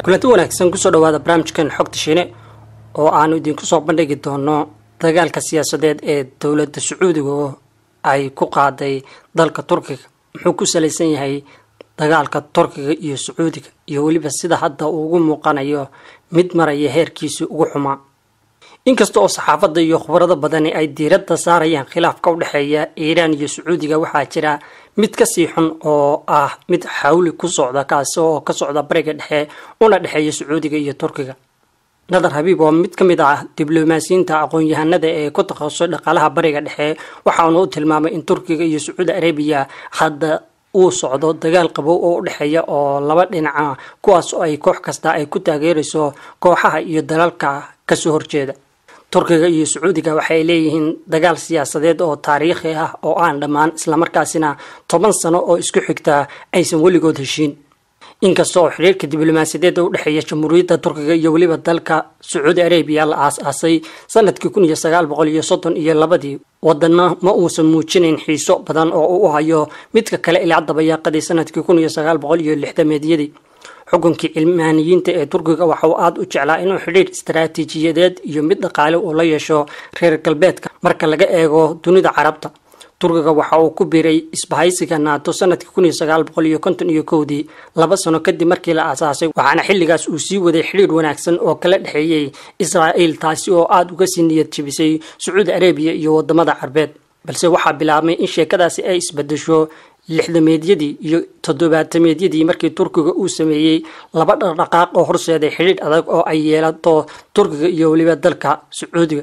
kulanti wanaagsan kusoo dhawaada barnaamijkan xogta shiine oo aanu idinku soo bandhigi doono dagaalka siyaasadeed ee dowladda sacuudiga oo ay ku qaaday dalka turkiga muxuu ku salaysan yahay dagaalka turkiga iyo sacuudiga iyo weliba sida hadda uu ugu muuqanayo mid maraya heerkiisii ugu xumaa inkasta oo saxaafadda iyo khubarado badani ay diiradda saarayaan khilaafka u dhexeeya iiraan iyo sacuudiga waxaa jira mid kasii xun oo ah mid xawli ku socda kaasi oo ka socda bariga dhexe una dhexeeya sacuudiga iyo turkiga nadar habiib oo mid ka mid ah diblomaasiyiinta aqoon-yahanada ee ku takhasusay dhaqaalaha bariga dhexe waxaana u tilmaamay in turkiga iyo sacuudi arabiya hadda uu socdo dagaal qabow oo u dhexeeya oo laba dhinaca kuwaas oo ay koox kasta ay ku taageerayso kooxaha iyo dalalka kasoo horjeeda turkiga iyo sacuudiga waxay leeyihiin dagaal siyaasadeed oo taariikhi ah oo aan dhammaan islamarkaasina toban sano oo isku xigta aysan weligood heshiin inkasta oo xiriirka diblomaasiyadeed u dhexeeya jamhuuriyadda turkiga iyo weliba dalka sacuudi arabiya la aas-aasay sanadkii kun iyo sagaal boqol iyo soddon iyo labadii wadana ma uusan muujinayn xiiso badan oo uu hayo midka kale ilaa dabayaaqadii sanadkii kun iyo sagaal boqol iyo lixdameedyadii xukunkii cilmaaniyiinta ee turkiga waxa uu aada u jeclaa inuu xidhiir istaraatiijiyadeed iyo mid dhaqaale uu la yeesho reer galbeedka marka laga eego dunida carabta turkiga waxa uu ku biiray isbahaysiga naato sanadkii kun iyo sagaal boqol iyo konton iyo kowdii laba sano kadib markii la aasaasay waxaana xilligaas uu sii waday xidhiir wanaagsan oo kala dhexeeyey israa'iil taasi oo aada uga sii niyad jebisay sacuudi arabiya iyo wadamada carbeed balse waxaa bilaabmay in sheekadaasi ay isbedesho lixdameedyadii iyo toddobaatameedyadii markii turkiga uu sameeyey laba dhaqdhaqaaq oo horseeday xidhiidh adag oo ay yeelato turkiga iyo weliba dalka sacuudiga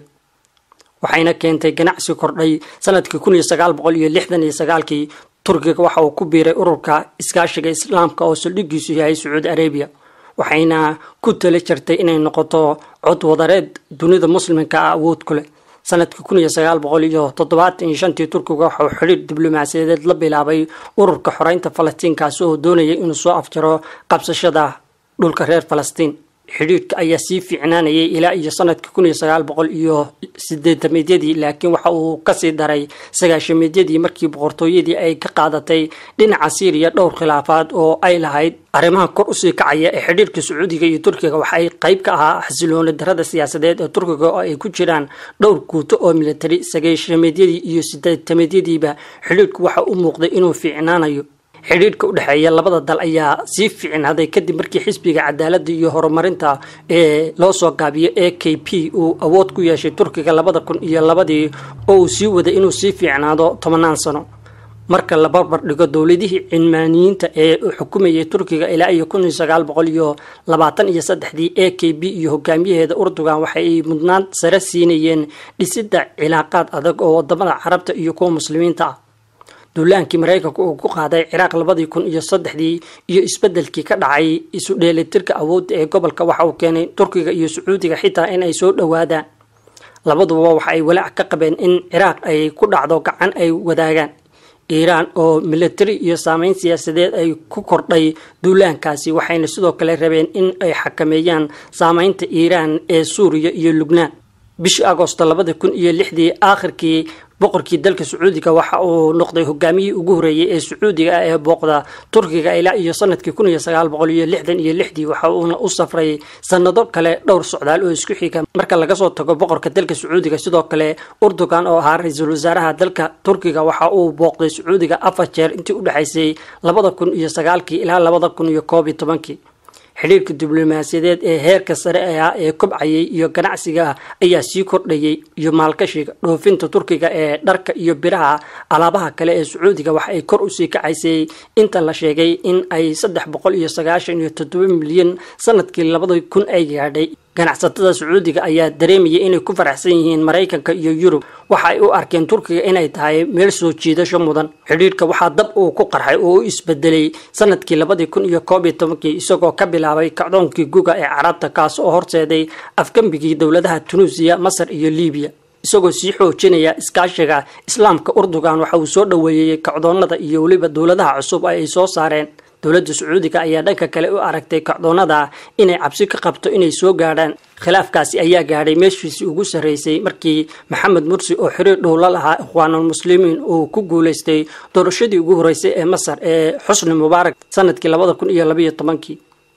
waxayna keentay ganacsi kordhay sanadkii kun iyo sagaal boqol iyo lixdan iyo sagaalkii turkiga waxa uu ku biiray ururka iskaashiga islaamka oo saldhigiisu yahay sacuudi arabiya waxayna ku tala jirtay inay noqoto cod wadareed dunida muslimka ah awood ku leh sanadkii kun iyo sagaal boqol iyo toddobaatan iyo shantii turkiga waxauu xidhiir diblomaasiyadeed la bilaabay ururka xoreynta falastiin kaasi oo doonayay inuu soo afjaro qabsashada dhulka reer falastiin xidhiirka ayaa sii fiicnaanayay ilaa iyo sanadkii kun iyo sagaal boqol iyo sideetameedyadii laakiin waxa uu kasii daray sagaashameedyadii markii boqortooyadii ay ka qaadatay dhinaca siiriya dhowr khilaafaad oo ay lahayd arrimaha kor usii kacaya ee xidhiirka sacuudiga iyo turkiga waxa ay qayb ka ahaa xasilooni darada siyaasadeed ee turkiga oo ay ku jiraan dhowr guuto oo militari sagaashameedyadii iyo sideetameedyadiiba xidhiirku waxa u muuqday inuu fiicnaanayo xidhiidhka u dhexeeya labada dal ayaa sii fiicnaaday kadib markii xisbiga cadaaladda iyo horumarinta ee loo soo gaabiyo a k p uu awood ku yeeshay turkiga labada kun iyo labadii oo uu sii waday inuu sii fiicnaado tobanaan sano marka la barbar dhigo dowladihii cilmaaniyiinta ee xukumayay turkiga ilaa iyo kun iyo sagaal boqol iyo labaatan iyo saddexdii a k b iyo hogaamiyaheeda urdugan waxay mudnaan sare siinayeen dhisidda cilaaqaad adag oo wadamada carabta iyo kuwa muslimiinta ah duulaankii maraykanka uu ku qaaday ciraaq labadii kun iyo saddexdii iyo isbedelkii ka dhacay isu dheelitirka awoodda ee gobolka waxa uu keenay turkiga iyo sacuudiga xitaa in ay soo dhowaadaan labaduba waxa ay walaac ka qabeen in ciraaq ay ku dhacdo gacan ay wadaagaan iiraan oo militari iyo saameyn siyaasadeed ay ku kordhay duulaankaasi waxayna sidoo kale rabeen in ay xakameeyaan saameynta iiraan ee suuriya iyo lubnaan bishii agoosto labada kun iyo lixdii aakhirkii boqorkii dalka sacuudiga waxa uu noqday hogaamiyihii ugu horeeyey ee sacuudiga ah ee booqda turkiga ilaa iyo sanadkii kun iyo sagaal boqol iyo lixdan iyo lixdii waxa uuna u safray sanado kale dhowr socdaal oo isku xiga marka laga soo tago boqorka dalka sacuudiga sidoo kale urdugan oo ahaa ra-iisul wasaaraha dalka turkiga waxa uu booqday sacuudiga afar jeer intii u dhexaysay labada kun iyo sagaalkii ilaa labada kun iyo koob iyo tobankii xidhiirka diblomaasiyadeed ee heerka sare ah ee kobcayay iyo ganacsiga ayaa sii kordhayay iyo maalkashiga dhoofinta turkiga ee dharka iyo biraha alaabaha kale ee sacuudiga waxa ay kor usii kacaysay inta la sheegay in ay saddex boqol iyo sagaashan iyo toddoba milyan sanadkii labada kun ay gaadhay ganacsatada sacuudiga ayaa dareemayay inay ku faraxsan yihiin maraykanka iyo yurub waxa ay u arkeen turkiga inay tahay meel soo jiidasho mudan xidhiirka waxaa dab uu ku qarxay oo u isbedelay sanadkii labadii kun iyo koob iyo tobankii isagoo ka bilaabay kacdoonkii guga ee carabta kaas oo horseeday afgembigii dowladaha tunuusiya masar iyo libiya isagoo sii xoojinaya iskaashiga islaamka urdugan waxa uu soo dhoweeyey kacdoonada iyo weliba dowladaha cusub ay soo saareen dowladda sacuudiga ayaa dhanka kale u aragtay kacdoonada inay cabsi ka qabto inay soo gaadhaan khilaafkaasi ayaa gaadhay meeshiisii ugu sarreysay markii maxamed mursi oo xiriir dhow la lahaa ikhwaanulmuslimiin uu ku guulaystay doorashadii ugu horreysay ee masar ee xusni mubaarak sanadkii labada kun iyo labaiyo tobankii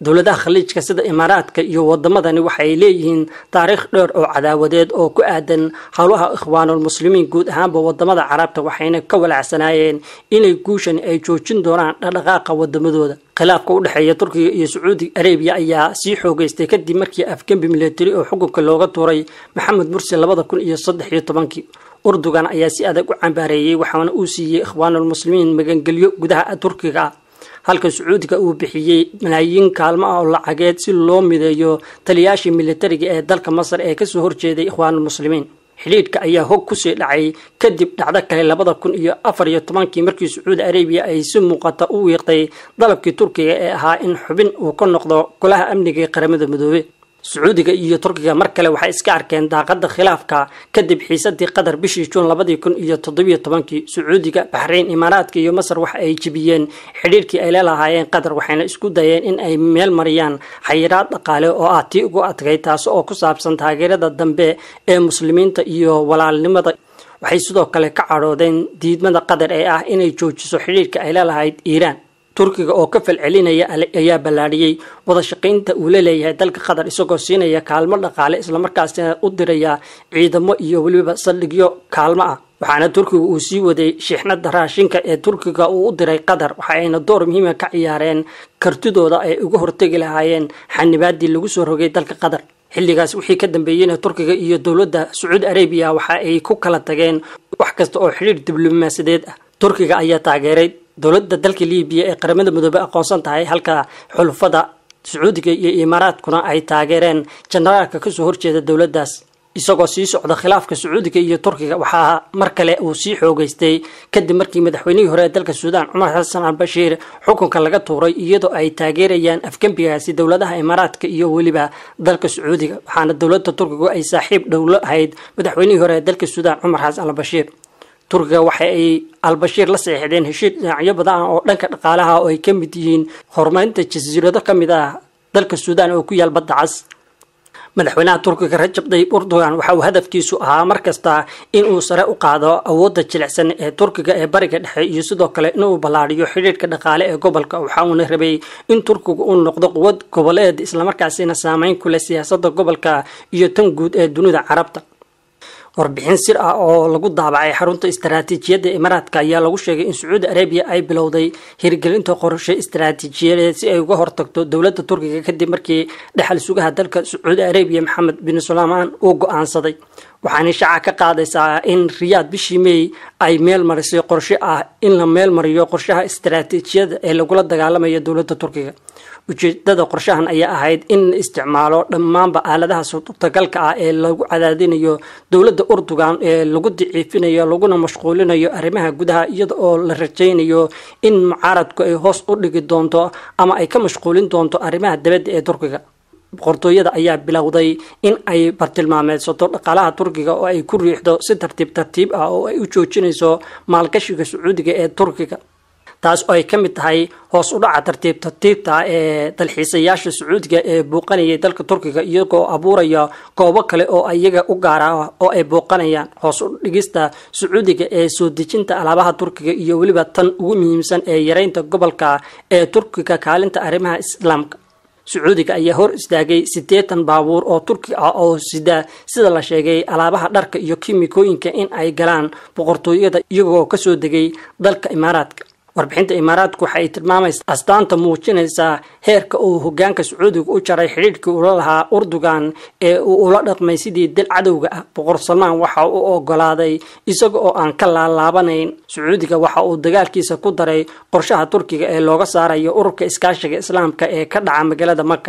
dowladaha khaliijka sida imaaraadka iyo wadamadani waxay leeyihiin taariikh dheer oo cadaawadeed oo ku aadan howlaha ikhwaanulmuslimiin guud ahaanba wadamada carabta waxayna ka walacsanaayeen inay guushan ay joojin doonaan dhaqdhaqaaqa wadamadooda khilaafka u dhexeeya turkiga iyo sacuudi arabiya ayaa sii xoogeystay kadib markii afgembi milatari oo xukunka looga tuuray maxamed mursi labada kun iyo saddex iyo tobankii urdugan ayaa si adag u cambaareeyey waxaana uu siiyey ikhwaanulmuslimiin magangelyo gudaha turkiga ah halka sacuudiga uu bixiyey malaayiin kaalmo ah oo lacageed si loo mideeyo taliyaashii militariga ee dalka masar ee kasoo horjeeday ikhwaanulmuslimiin xidhiidhka ayaa hog kusii dhacay kadib dhacdo kale labada kun iyo afar iyo tobankii markii sacuudi arabiya ay si muuqata u wiiqday dalabkii turkiga ee ahaa in xubin uu ka noqdo golaha amniga ee qaramada midoobe sacuudiga iyo turkiga mar kale waxay iska arkeen daaqada khilaafka kadib xiisadii qatar bishii juun labadii kun iyo toddobiyo tobankii sacuudiga baxrayn imaaraadka iyo masar waxa ay jebiyeen xidhiirkii ay leelahaayeen qatar waxayna isku dayeen in ay meel mariyaan xayiraad dhaqaale oo ah tii ugu adkay taas oo ku saabsan taageerada dambe ee muslimiinta iyo walaalnimada waxay sidoo kale ka cadhoodeen diidmada qatar ee ah inay joojiso xidhiirka ay leelahayd iiraan turkiga oo ka falcelinaya ayaa ballaadhiyey wada shaqaynta uu la leeyahay dalka qatar isagoo siinaya kaalmo dhaqaale islamarkaasina u diraya ciidamo iyo weliba saldhigyo kaalmo ah waxaana turkiga uu sii waday shiixnada raashinka ee turkiga uu u diray qatar waxa ayna door muhiima ka ciyaareen kartidooda ay uga hortegi lahaayeen xanibaadii lagu soo rogay dalka qatar xilligaas wixii ka dambeeyeyna turkiga iyo dowladda sacuudi arabiya waxa ay ku kala tageen wax kasta oo xidhiir diblomaasiyadeed ah turkiga ayaa taageeray dowladda dalka libiya ee qaramada midoobe aqoonsan tahay halka xulufada sacuudiga iyo imaaraadkuna ay taageereen jenaraalka kasoo horjeeda dowladdaas isagoo sii socda khilaafka sacuudiga iyo turkiga waxaa mar kale uu sii xoogeystay kadib markii madaxweynihii hore ee dalka suudaan cumar xasan albashiir xukunka laga tuuray iyadoo ay taageerayaan afgembigaasi dowladaha imaaraadka iyo weliba dalka sacuudiga waxaana dowladda turkigu ay saaxiib dhowlo ahayd madaxweynihii hore ee dalka suudaan cumar xasan albashiir turkiga waxa ay albashiir la saxiixdeen heshiir dhinacyo badan ah oo dhanka dhaqaalaha oo ay ka mid yihiin horumarinta jasiirado ka mid ah dalka suudaan oo ku yaal badda cas madaxweynaha turkiga rajab tayyib erdogan waxa uu hadafkiisu ahaa mar kasta in uu sare u qaado awoodda jilicsan ee turkiga ee bariga dhexe iyo sidoo kale inuu ballaadhiyo xidhiirhka dhaqaale ee gobolka waxa uuna rabay in turkiga uu noqdo quwad goboleed islamarkaasina saameyn ku leh siyaasadda gobolka iyo tan guud ee dunida carabta warbixin sir ah oo lagu daabacay xarunta istaraatiijiyadda imaaraadka ayaa lagu sheegay in sacuudi arabiya ay bilowday hirgelinta qorshe istaraatiijiyadeed si ay uga hortagto dowladda turkiga kadib markii dhexal sugaha dalka sacuudi arabiya maxamed bin suleymaan uu go-aansaday waxaana shaaca ka qaadaysaa in riyaad bishii mey ay meel marisay qorshe ah in la meel mariyo qorshaha istaraatiijiyada ee lagula dagaalamayo dowladda turkiga ujeedada qorshahan ayaa ahayd in la isticmaalo dhammaanba aaladaha suurtagalka ah ee lagu cadaadinayo dowladda urdugan ee lagu daciifinayo laguna mashquulinayo arrimaha gudaha iyada oo la rajaynayo in mucaaradku ay hoos u dhigi doonto ama ay ka mashquulin doonto arrimaha dabadda ee turkiga boqortooyada ayaa bilowday in ay bartilmaameedsato dhaqaalaha turkiga oo ay ku riixdo si tartiib tartiib ah oo ay u joojinayso maalgashiga sacuudiga ee turkiga taas oo ay ka mid tahay hoos u dhaca tartiib tartiibta ee dalxiisayaasha sacuudiga ee booqanayay dalka turkiga iyagoo abuuraya goobo kale oo iyaga u gaara oo ay booqanayaan hoos u dhigista sacuudiga ee soo dejinta alaabaha turkiga iyo weliba tan ugu muhiimsan ee yareynta gobolka ee turkiga kaalinta arrimaha islaamka sacuudiga ayaa hor istaagay siddeetan baabuur oo turki ah oo sida sida la sheegay alaabaha dharka iyo kimikooyinka in ay galaan boqortooyada iyagoo kasoo degay dalka imaaraadka warbixinta imaaraadku waxa ay tilmaamaysa astaanta muujinaysaa heerka uu hogaanka sacuudiga u jaray xidhiirhkii ula lahaa urdugan ee uu ula dhaqmay sidii dal cadowga ah boqor salmaan waxa uu ogolaaday isaga oo aan ka laalaabanayn sacuudiga waxa uu dagaalkiisa ku daray qorshaha turkiga ee looga saarayo ururka iskaashiga islaamka ee ka dhaca magaalada maka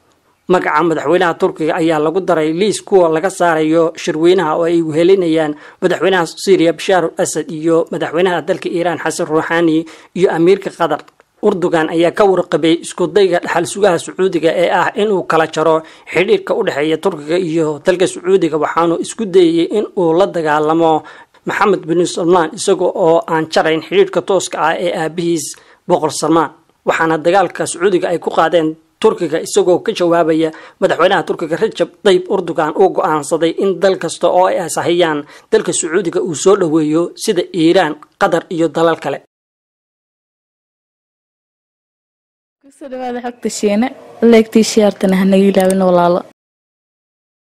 magaca madaxweynaha turkiga ayaa lagu daray liis kuwa laga saarayo shirweynaha oo ay wehelinayaan madaxweynaha syriya bashaar al asad iyo madaxweynaha dalka iiraan xasan ruuxaani iyo amiirka qatar urdugan ayaa ka warqabay iskudayga dhaxal sugaha sacuudiga ee ah inuu kala jaro xidhiirka u dhexeeya turkiga iyo dalka sacuudiga waxaanu isku dayay in uu la dagaalamo maxamed bin salmaan isaga oo aan jarayn xidhiirka tooska ah ee aabihiis boqor salmaan waxaana dagaalka sacuudiga ay ku qaadeen turkiga isagoo ka jawaabaya madaxweynaha turkiga rajab tayyib urdugan uu go-aansaday in dal kasta oo ay asahayaan dalka sacuudiga uu soo dhoweeyo sida iiraan qatar iyo dalal kale kusoo dhawaada xogta shiine leegtii shiyaartana hanaga ilaawin walaalo